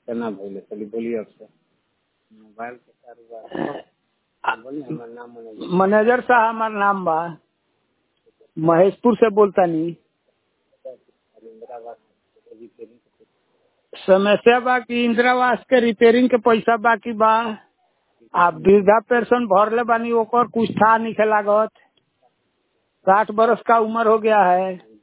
केना भइले चली बोलिए अब से मोबाइल के कारोबार बोली हमार नाम मैनेजर मैनेजर साहब हमार नाम बा महेशपुर से बोलतानी इंदिरावास रिपेयरिंग के समस्या बा कि इंदिरावास के रिपेयरिंग के पैसा बाकी बा आ वृद्धा पेंशन भरले बानी ओकर कुछ था नहीं लागत साठ बरस का उम्र हो गया है